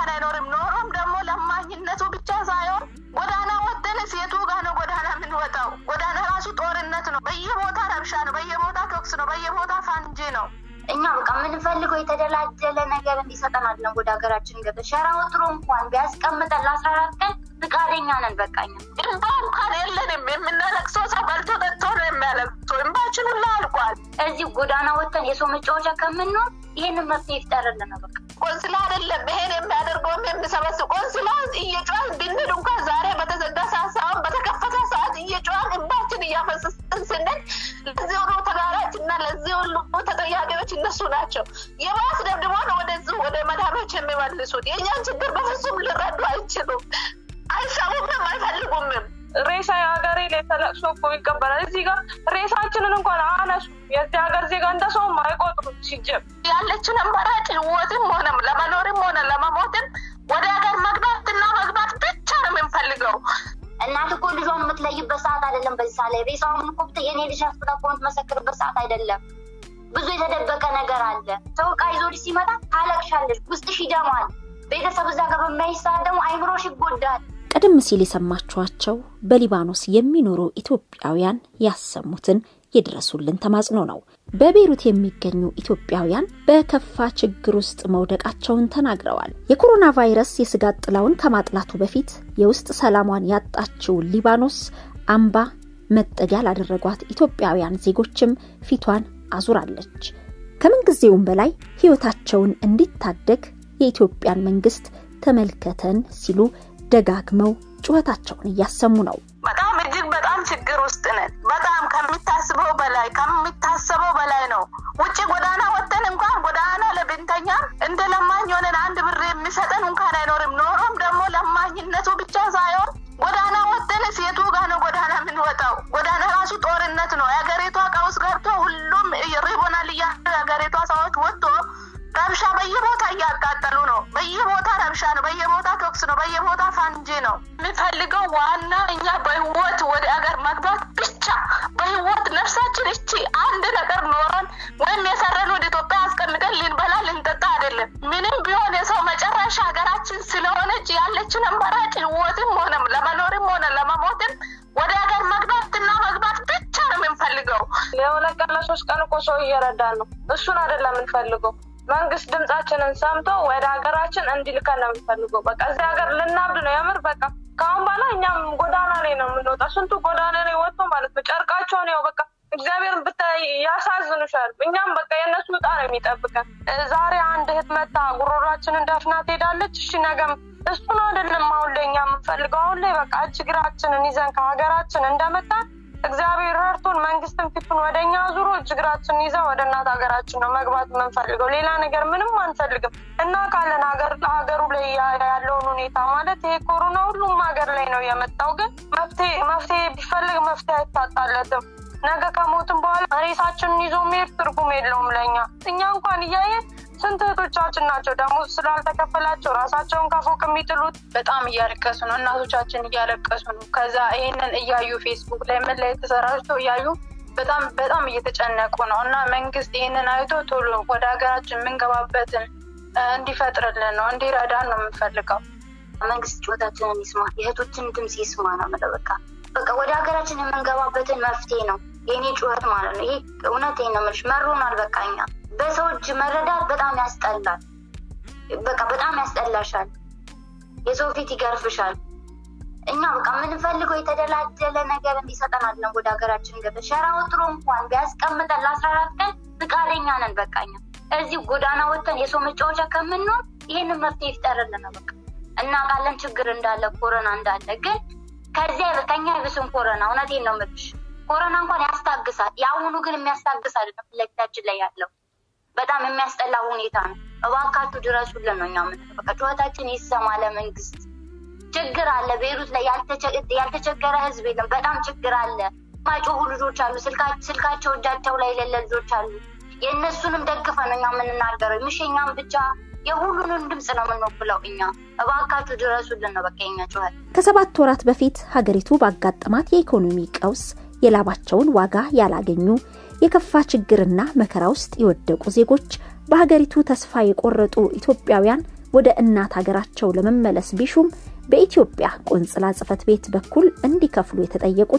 እንኳን አይኖርም። ኖሮም ደግሞ ለማኝነቱ ብቻ ሳይሆን ጎዳና ወጥተን ሴቱ ጋር ነው ጎዳና የምንወጣው። ጎዳና ራሱ ጦርነት ነው። በየቦታ ረብሻ ነው። በየቦታ ተኩስ ነው። በየቦታ ፋንጂ ነው። እኛ በቃ የምንፈልገው የተደላደለ ነገር እንዲሰጠን አይደለም። ወደ ሀገራችን ገበ ሸራ ወጥሮ እንኳን ቢያስቀምጠን ለአስራ አራት ቀን ፍቃደኛ ነን። በቃኛ እንባ እንኳን የለንም። የምናለቅሰው ሰው በልቶ ጠጥቶ ነው የሚያለቅሰው። እንባችን ሁላ አልቋል። እዚህ ጎዳና ወጥተን የሰው መጫወቻ ከምንሆን ይህንን መፍትሄ ይፍጠርልን ነው በቃ ቆንስላ አይደለም ይሄን የሚያደርገውም የሚሰበስብ ቆንስላ እየጮህን ብንል እንኳን ዛሬ በተዘጋ ሰዓት ሳይሆን በተከፈተ ሰዓት እየጮህን እንባችን እያፈሰስን ስንል ለዚህ ሁሉ ተጋራጭ እና ለዚህ ሁሉ ተጠያቂዎች እነሱ ናቸው። የባስ ደብድቦ ነው ወደዚህ ወደ መዳኖች የሚመልሱት። የእኛን ችግር በፍጹም ሊረዱ አይችሉም። አይሰሙምም፣ አይፈልጉምም። ሬሳ የሀገሬ ላይ ተለቅሶ እኮ ይቀበላል። እዚህ ጋር ሬሳችንን እንኳን አነሱ። የዚህ ሀገር ዜጋ እንደ ሰውም አይቆጥሩም። ሲጀም ያለችን አማራጭ ህይወትም ሆነ ለመኖርም ሆነ ለመሞትም ወደ ሀገር መግባትና መግባት ብቻ ነው የምንፈልገው። እናት እኮ ልጇን የምትለይበት ሰዓት አይደለም። በዚህ ሰዓት ላይ ሬሳውን እኮ ብታይ የኔ ልጅ አስብላ እኮ የምትመሰክርበት ሰዓት አይደለም። ብዙ የተደበቀ ነገር አለ። ሰው ዕቃ ይዞልሽ ሲመጣ ታለቅሻለሽ፣ ውስጥሽ ይደማል። ቤተሰብ እዛ ጋር በሚያይ ሰዓት ደግሞ አይምሮሽ ይጎዳል። ቀደም ሲል የሰማችኋቸው በሊባኖስ የሚኖሩ ኢትዮጵያውያን ያሰሙትን የድረሱልን ተማጽኖ ነው። በቤይሩት የሚገኙ ኢትዮጵያውያን በከፋ ችግር ውስጥ መውደቃቸውን ተናግረዋል። የኮሮና ቫይረስ የስጋት ጥላውን ከማጥላቱ በፊት የውስጥ ሰላሟን ያጣችው ሊባኖስ አምባ መጠጊያ ላደረጓት ኢትዮጵያውያን ዜጎችም ፊቷን አዙራለች። ከምንጊዜውም በላይ ሕይወታቸውን እንዲታደግ የኢትዮጵያን መንግስት ተመልከተን ሲሉ ደጋግመው ጩኸታቸውን እያሰሙ ነው። በጣም እጅግ በጣም ችግር ውስጥ ነን። በጣም ከሚታስበው በላይ ከሚታሰበው በላይ ነው። ውጭ ጎዳና ወጥተን እንኳን ጎዳና ለብንተኛ እንደ ለማኝ ሆነን አንድ ብር የሚሰጠን እንኳን አይኖርም። ኖሮም ደግሞ ለማኝነቱ ብቻ ሳይሆን ጎዳና ወጥተን ሴቱ ጋር ነው ጎዳና የምንወጣው። ጎዳና ራሱ ጦርነት ነው። የሀገሪቷ ቀውስ ገብቶ ሁሉም ሪቦናል እያሉ የሀገሪቷ ሰዎች ወጥቶ ረብሻ በየቦታ እያቃጠሉ ነው። በየቦታ ረብሻ ነው። በየቦታ ተኩስ ነው። በየቦታ ፋንጂ ነው። የሚፈልገው ዋና እኛ በህይወት ወደ አገር መግባት ብቻ በህይወት ነፍሳችን እቺ አንድ ነገር ኖረን ወይም የሰረን ወደ ኢትዮጵያ አስቀምጠን ልንበላ ልንጠጣ አይደለም። ምንም ቢሆን የሰው መጨረሻ ሀገራችን ስለሆነች ያለችን አማራጭ ህይወትም ሆነ ለመኖርም ሆነ ለመሞትም ወደ ሀገር መግባትና መግባት ብቻ ነው የምንፈልገው። የሁለት ቀን ለሶስት ቀን እኮ ሰው እየረዳን ነው። እሱን አይደለም የምንፈልገው። መንግስት ድምጻችንን ሰምቶ ወደ ሀገራችን እንዲልከን ነው የምንፈልገው። በቃ እዚህ ሀገር ልናብድ ነው የምር በቃ ከአሁን በኋላ እኛም ጎዳና ላይ ነው የምንወጣ። ስንቱ ጎዳና ላይ ወጥቶ ማለት ነው ጨርቃቸውን ያው በቃ እግዚአብሔርን ብታይ ያሳዝኑሻል። እኛም በቃ የእነሱ ዕጣ ነው የሚጠብቀን። ዛሬ አንድ እህት መታ ጉሮሯችንን ደፍና ትሄዳለች። እሺ ነገም እሱን አይደለም አሁን ላይ እኛ የምንፈልገው። አሁን ላይ በቃ እጅግራችንን ይዘን ከሀገራችን እንደመጣን እግዚአብሔር ረድቶን መንግስትን ፊቱን ወደ እኛ ዙሮ እጅግራችንን ይዘን ወደ እናት ሀገራችን ነው መግባት የምንፈልገው። ሌላ ነገር ምንም አንፈልግም እና ካለን ሀገር ሀገሩ ላይ ያለውን ሁኔታ ማለት ይሄ ኮሮና ሁሉም ሀገር ላይ ነው የመጣው። ግን መፍትሄ መፍትሄ ቢፈልግ መፍትሄ አይታጣለትም። ነገ ከሞትም በኋላ ሬሳችንን ይዞ መሄድ ትርጉም የለውም ለእኛ እኛ እንኳን እያየን ስንት እህቶቻችን ናቸው ደግሞ ስላልተከፈላቸው ራሳቸውን ከፎቅ የሚጥሉት። በጣም እያለቀሱ ነው፣ እናቶቻችን እያለቀሱ ነው። ከዛ ይሄንን እያዩ ፌስቡክ ላይ ምን ላይ ተሰራጭቶ እያዩ በጣም በጣም እየተጨነቁ ነው እና መንግስት ይህንን አይቶ ቶሎ ወደ ሀገራችን የምንገባበትን እንዲፈጥርልን ነው እንዲረዳን ነው የምንፈልገው። መንግስት ጩኸታችንን ይስማ፣ የእህቶችን ድምፅ ይስማ ነው የምለው። በቃ በቃ ወደ ሀገራችን የምንገባበትን መፍትሄ ነው የኔ ጩኸት ማለት ነው። ይሄ እውነቴን ነው የምልሽ፣ መሮናል። በቃ እኛ በሰው እጅ መረዳት በጣም ያስጠላል። በቃ በጣም ያስጠላሻል። የሰው ፊት ይገርፍሻል። እኛ በቃ የምንፈልገው የተደላደለ ነገር እንዲሰጠን አለን። ወደ ሀገራችን ገበ ሸራ ወጥሮ እንኳን ቢያስቀምጠን ለአስራ አራት ቀን ፍቃደኛ ነን። በቃ እኛ እዚህ ጎዳና ወጥተን የሰው መጫወቻ ከምንሆን ይህንን መፍትሄ ይፍጠርልን ነው በቃ እናውቃለን ችግር እንዳለ ኮረና እንዳለ ግን ከዚያ ከኛ ይብስም ኮረና። እውነቴን ነው የምልሽ ኮረና እንኳን ያስታግሳል። የአሁኑ ግን የሚያስታግስ አይደለም። ፊት ለፊታችን ላይ ያለው በጣም የሚያስጠላ ሁኔታ ነው። እባካችሁ ድረሱልን ነው እኛ የምንለው። በቃ ጩኸታችን ይሰማ ለመንግስት። ችግር አለ ቤይሩት ላይ ያልተቸገረ ህዝብ የለም። በጣም ችግር አለ። ማይጮሁ ልጆች አሉ። ስልካቸው እጃቸው ላይ የሌለ ልጆች አሉ። የእነሱንም ደግፈ ነው እኛ የምንናገረው። ምሽኛም ብቻ የሁሉንም ድምፅ ነው የምንወክለው እኛ። እባካችሁ ድረሱልን ነው በቃ የኛ ጩኸት። ከሰባት ወራት በፊት ሀገሪቱ ባጋጠማት የኢኮኖሚ ቀውስ የላባቸውን ዋጋ ያላገኙ የከፋ ችግርና መከራ ውስጥ የወደቁ ዜጎች፣ በሀገሪቱ ተስፋ የቆረጡ ኢትዮጵያውያን ወደ እናት ሀገራቸው ለመመለስ ቢሹም በኢትዮጵያ ቆንጽላ ጽሕፈት ቤት በኩል እንዲከፍሉ የተጠየቁት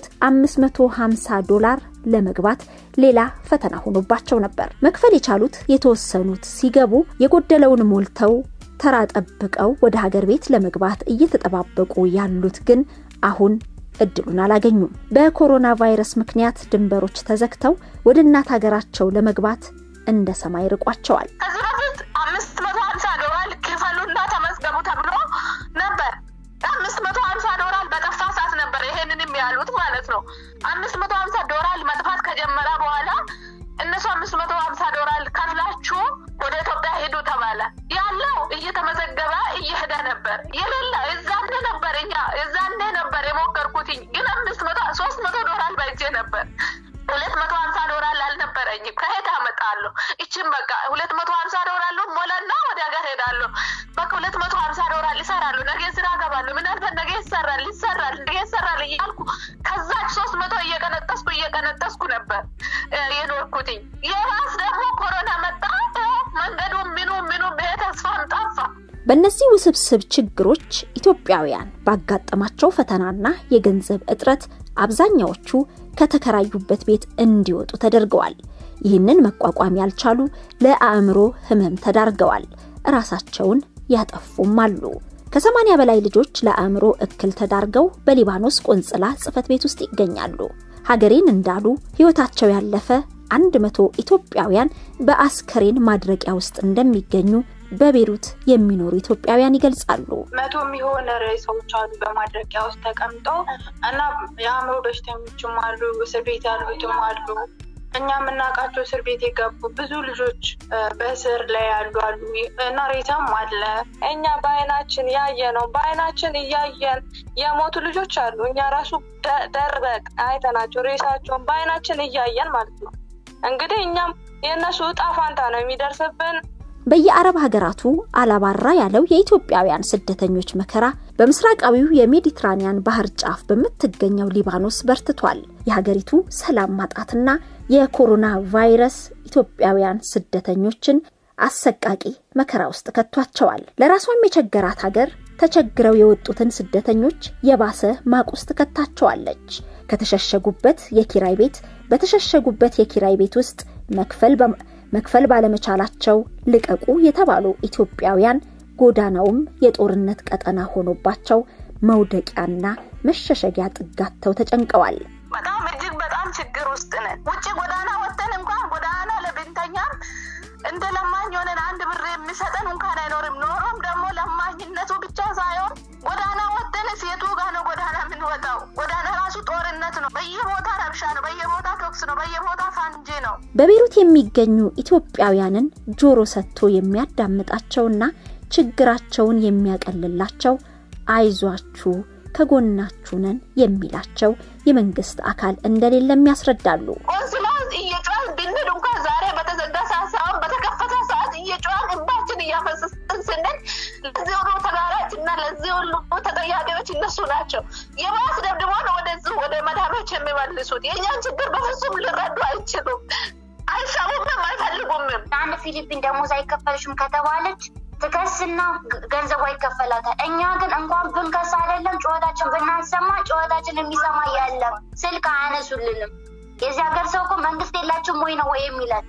550 ዶላር ለመግባት ሌላ ፈተና ሆኖባቸው ነበር። መክፈል የቻሉት የተወሰኑት ሲገቡ የጎደለውን ሞልተው ተራ ጠብቀው ወደ ሀገር ቤት ለመግባት እየተጠባበቁ ያሉት ግን አሁን እድሉን አላገኙም። በኮሮና ቫይረስ ምክንያት ድንበሮች ተዘግተው ወደ እናት ሀገራቸው ለመግባት እንደ ሰማይ ርቋቸዋል። ከዚህ በፊት አምስት መቶ ሀምሳ ዶላር ክፈሉና ተመዝገቡ ተብሎ ነበር። አምስት መቶ ሀምሳ ዶላር በጠፋ ሰዓት ነበር ይሄንንም ያሉት ማለት ነው። አምስት መቶ ሀምሳ ዶላር መጥፋት ከጀመረ በኋላ እነሱ አምስት መቶ ሀምሳ ዶላር ከፍላችሁ ወደ ኢትዮጵያ ሄዱ ተባለ። ያለው እየተመዘገበ እየሄደ ነበር። የሌለ እዛኔ ነበር እኛ እዛኔ ነበር የሞከርኩትኝ ግን አምስት መቶ ሶስት መቶ ዶላር በእጄ ነበር። ሁለት መቶ ሀምሳ ዶላር አልነበረኝም። ከሄድ አመጣለሁ። ይችን በቃ ሁለት መቶ ሀምሳ ዶላር ሞላና ወደ ሀገር ሄዳለሁ። በቃ ሁለት መቶ ሀምሳ ዶላር ይሰራሉ። ነገ ስራ ገባለሁ። ምናልባት ነገ ይሰራል ይሰራል ነገ ይሰራል እያልኩ ከዛች ሶስት መቶ እየቀነጠስኩ እየቀነጠስኩ ነበር የኖርኩትኝ። የባስ ደግሞ ኮሮና መጣ። መንገዱ ምኑ ምኑ ተስፋም ጠፋ። በእነዚህ ውስብስብ ችግሮች ኢትዮጵያውያን ባጋጠማቸው ፈተናና የገንዘብ እጥረት አብዛኛዎቹ ከተከራዩበት ቤት እንዲወጡ ተደርገዋል። ይህንን መቋቋም ያልቻሉ ለአእምሮ ሕመም ተዳርገዋል። ራሳቸውን ያጠፉም አሉ። ከሰማኒያ በላይ ልጆች ለአእምሮ እክል ተዳርገው በሊባኖስ ቆንጽላ ጽሕፈት ቤት ውስጥ ይገኛሉ። ሀገሬን እንዳሉ ሕይወታቸው ያለፈ አንድ መቶ ኢትዮጵያውያን በአስከሬን ማድረቂያ ውስጥ እንደሚገኙ በቤሩት የሚኖሩ ኢትዮጵያውያን ይገልጻሉ። መቶ የሚሆን ሬሳዎች አሉ በማድረቂያ ውስጥ ተቀምጠው እና የአእምሮ በሽተኞችም አሉ፣ እስር ቤት ያሉትም አሉ። እኛ የምናውቃቸው እስር ቤት የገቡ ብዙ ልጆች በእስር ላይ ያሉ አሉ እና ሬሳም አለ። እኛ በአይናችን ያየ ነው። በአይናችን እያየን የሞቱ ልጆች አሉ። እኛ ራሱ ደርበቅ አይተናቸው ሬሳቸውን በአይናችን እያየን ማለት ነው። እንግዲህ እኛም የእነሱ እጣ ፋንታ ነው የሚደርስብን። በየአረብ ሀገራቱ አላባራ ያለው የኢትዮጵያውያን ስደተኞች መከራ በምስራቃዊው የሜዲትራኒያን ባህር ጫፍ በምትገኘው ሊባኖስ በርትቷል። የሀገሪቱ ሰላም ማጣትና የኮሮና ቫይረስ ኢትዮጵያውያን ስደተኞችን አሰቃቂ መከራ ውስጥ ከቷቸዋል። ለራሷም የቸገራት ሀገር ተቸግረው የወጡትን ስደተኞች የባሰ ማቅ ውስጥ ከታቸዋለች። ከተሸሸጉበት የኪራይ ቤት በተሸሸጉበት የኪራይ ቤት ውስጥ መክፈል መክፈል ባለመቻላቸው ልቀቁ የተባሉ ኢትዮጵያውያን ጎዳናውም የጦርነት ቀጠና ሆኖባቸው መውደቂያና መሸሸጊያ ጥጋተው ተጨንቀዋል። በጣም እጅግ በጣም ችግር ውስጥ ነን። ውጭ ጎዳና ወጥተን እንኳን ጎዳና ለብንተኛም እንደ ለማኝ ሆነን አንድ ብር የሚሰጠን እንኳን አይኖርም። ኖሮም ደግሞ ለማኝነቱ ብቻ ሳይሆን ጎዳና ወጥተን ሴቱ ጋር ነው ጎዳና የምንወጣው። ጎዳና ራሱ ጦርነት ነው። በየቦታ ረብሻ ነው። በየቦታ ተኩስ ነው። በየቦታ ፋንጂ ነው። በቤሩት የሚገኙ ኢትዮጵያውያንን ጆሮ ሰጥቶ የሚያዳምጣቸውና ችግራቸውን የሚያቀልላቸው አይዟችሁ ከጎናችሁ ነን የሚላቸው የመንግስት አካል እንደሌለም ያስረዳሉ። ቆንስላ እየጮህን ብንል እንኳን ዛሬ በተዘጋ ሰዓት ሳይሆን በተከፈተ ሰዓት እየጮህን እንባችን እያፈሰስን ስንል ለዚህ ሁሉ ተጋራጭ እና ለዚህ ሁሉ ተጠያቂዎች እነሱ ናቸው። የባስ ደብድቦ ነው ወደዚህ ወደ መዳኖች የሚመልሱት። የእኛን ችግር በፍጹም ሊረዱ አይችሉም። አይሰሙምም፣ አይፈልጉምም። አንድ ፊሊፒን ደሞዝ አይከፈልሽም ከተባለች ትከስና ገንዘቧ ይከፈላታል። እኛ ግን እንኳን ብንከስ አይደለም ጩኸታችን ብናሰማ ጩኸታችን የሚሰማ ያለም ስልክ አያነሱልንም። የዚህ ሀገር ሰው እኮ መንግስት የላችሁም ወይ ነው ወይ የሚለን።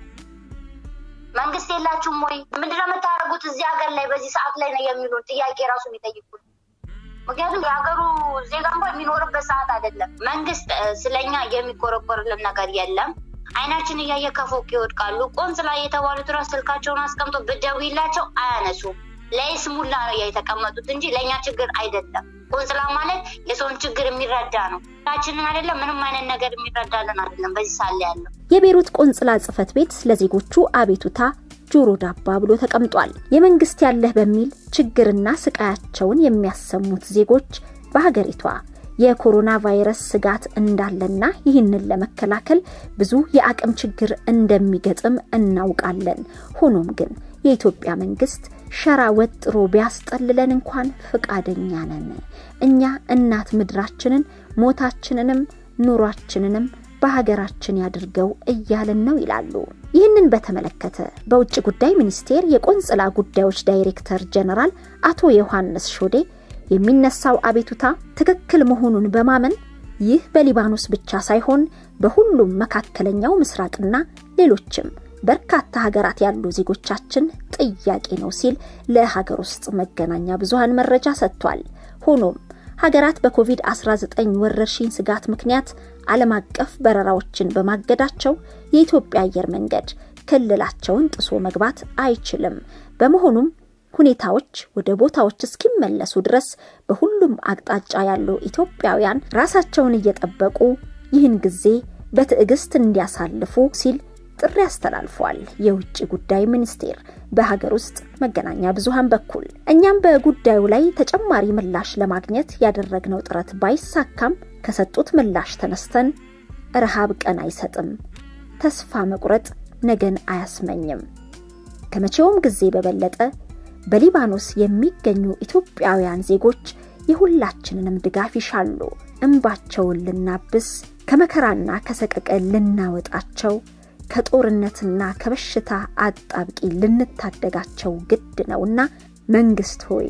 መንግስት የላችሁም ወይ ምንድነው የምታደርጉት እዚህ ሀገር ላይ በዚህ ሰዓት ላይ ነው የሚሉን ጥያቄ ራሱ የሚጠይቁት። ምክንያቱም የሀገሩ ዜጋ እንኳ የሚኖርበት ሰዓት አይደለም። መንግስት ስለኛ የሚቆረቆርልን ነገር የለም። አይናችን እያየ ከፎቅ ይወድቃሉ። ቆንስላ የተባሉት ራስ ስልካቸውን አስቀምጦ ብትደውይላቸው አያነሱም። ለይስሙላ ነው የተቀመጡት እንጂ ለእኛ ችግር አይደለም። ቆንስላ ማለት የሰውን ችግር የሚረዳ ነው። ችንን አይደለም ምንም አይነት ነገር የሚረዳልን አይደለም። በዚህ ሳለ ያለው የቤሩት ቆንስላ ጽሕፈት ቤት ለዜጎቹ አቤቱታ ጆሮ ዳባ ብሎ ተቀምጧል። የመንግስት ያለህ በሚል ችግርና ስቃያቸውን የሚያሰሙት ዜጎች በሀገሪቷ የኮሮና ቫይረስ ስጋት እንዳለና ይህንን ለመከላከል ብዙ የአቅም ችግር እንደሚገጥም እናውቃለን። ሆኖም ግን የኢትዮጵያ መንግስት ሸራ ወጥሮ ቢያስጠልለን እንኳን ፈቃደኛ ነን። እኛ እናት ምድራችንን ሞታችንንም ኑሯችንንም በሀገራችን ያድርገው እያልን ነው ይላሉ። ይህንን በተመለከተ በውጭ ጉዳይ ሚኒስቴር የቆንጽላ ጉዳዮች ዳይሬክተር ጀነራል አቶ ዮሐንስ ሾዴ የሚነሳው አቤቱታ ትክክል መሆኑን በማመን ይህ በሊባኖስ ብቻ ሳይሆን በሁሉም መካከለኛው ምስራቅና ሌሎችም በርካታ ሀገራት ያሉ ዜጎቻችን ጥያቄ ነው ሲል ለሀገር ውስጥ መገናኛ ብዙሃን መረጃ ሰጥቷል። ሆኖም ሀገራት በኮቪድ-19 ወረርሽኝ ስጋት ምክንያት ዓለም አቀፍ በረራዎችን በማገዳቸው የኢትዮጵያ አየር መንገድ ክልላቸውን ጥሶ መግባት አይችልም። በመሆኑም ሁኔታዎች ወደ ቦታዎች እስኪመለሱ ድረስ በሁሉም አቅጣጫ ያሉ ኢትዮጵያውያን ራሳቸውን እየጠበቁ ይህን ጊዜ በትዕግስት እንዲያሳልፉ ሲል ጥሪ አስተላልፏል። የውጭ ጉዳይ ሚኒስቴር በሀገር ውስጥ መገናኛ ብዙሃን በኩል እኛም በጉዳዩ ላይ ተጨማሪ ምላሽ ለማግኘት ያደረግነው ጥረት ባይሳካም ከሰጡት ምላሽ ተነስተን ረሃብ ቀን አይሰጥም፣ ተስፋ መቁረጥ ነገን አያስመኝም፣ ከመቼውም ጊዜ በበለጠ በሊባኖስ የሚገኙ ኢትዮጵያውያን ዜጎች የሁላችንንም ድጋፍ ይሻሉ። እንባቸውን ልናብስ ከመከራና ከሰቀቀን ልናወጣቸው ከጦርነትና ከበሽታ አጣብቂ ልንታደጋቸው ግድ ነውና መንግስት ሆይ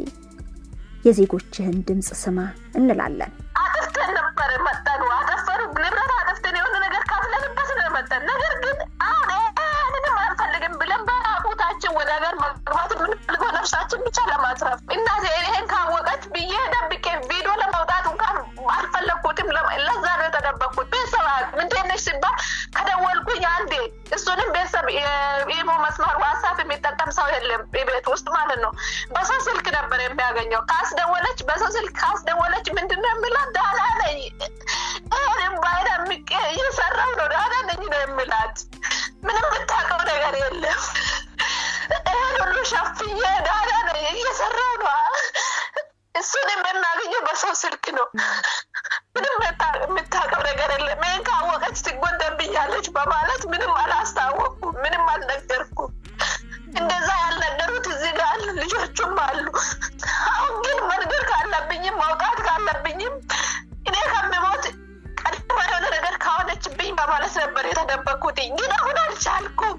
የዜጎችህን ድምፅ ስማ እንላለን። አጥፍተን ነበር መጠኑ አጠፈሩ ንብረት አጥፍተን የሆነ ነገር ካፍለንበት ነው መጠን። ነገር ግን አሁን ምንም አንፈልግም ብለን በራቁታችን ወደ ሀገር መግባት የምንፈልገው ነፍሳችን ብቻ ለማትረፍ እናቴ ይሄን ካወቀች ብዬ ደብቄ ቪዲዮ ለመውጣት እንኳን አልፈለግኩትም። ለዛ ነው የተደበቅኩት። ቤተሰብ እንዴት ነሽ ሲባል ከደወልኩኝ አንዴ እሱንም ቤተሰብ ኢሞ መስመር ዋትሳፕ የሚጠቀም ሰው የለም ቤት ውስጥ ማለት ነው። በሰው ስልክ ነበር የሚያገኘው። ካስደወለች በሰው ስልክ ካስደወለች ምንድን ነው የሚላት? ዳና ነኝ ይህንም ባይነ ምቄ እየሰራው ነው ዳና ነኝ ነው የሚላት። ምንም የምታውቀው ነገር የለም። ይህን ሁሉ ሸፍዬ ዳና ነኝ እየሰራው ነው። እሱን የምናገኘው በሰው ስልክ ነው። ምንም የምታውቀው ነገር የለም። ይህን ካወቀች ትጎንደብኛለች በማለት ምንም አላስታወቁ፣ ምንም አልነገርኩም። እንደዛ ያልነገሩት እዚህ ጋር አሉ፣ ልጆቹም አሉ። አሁን ግን መንገድ ካለብኝም መውጣት ካለብኝም እኔ ከምሞት ቀድማ የሆነ ነገር ካሆነችብኝ በማለት ነበር የተደበኩት። ግን አሁን አልቻልኩም።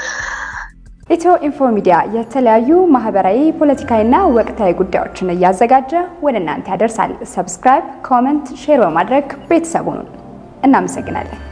ኢትዮ ኢንፎ ሚዲያ የተለያዩ ማህበራዊ፣ ፖለቲካዊና ወቅታዊ ጉዳዮችን እያዘጋጀ ወደ እናንተ ያደርሳል። ሰብስክራይብ፣ ኮመንት፣ ሼር በማድረግ ቤተሰቡን እናመሰግናለን።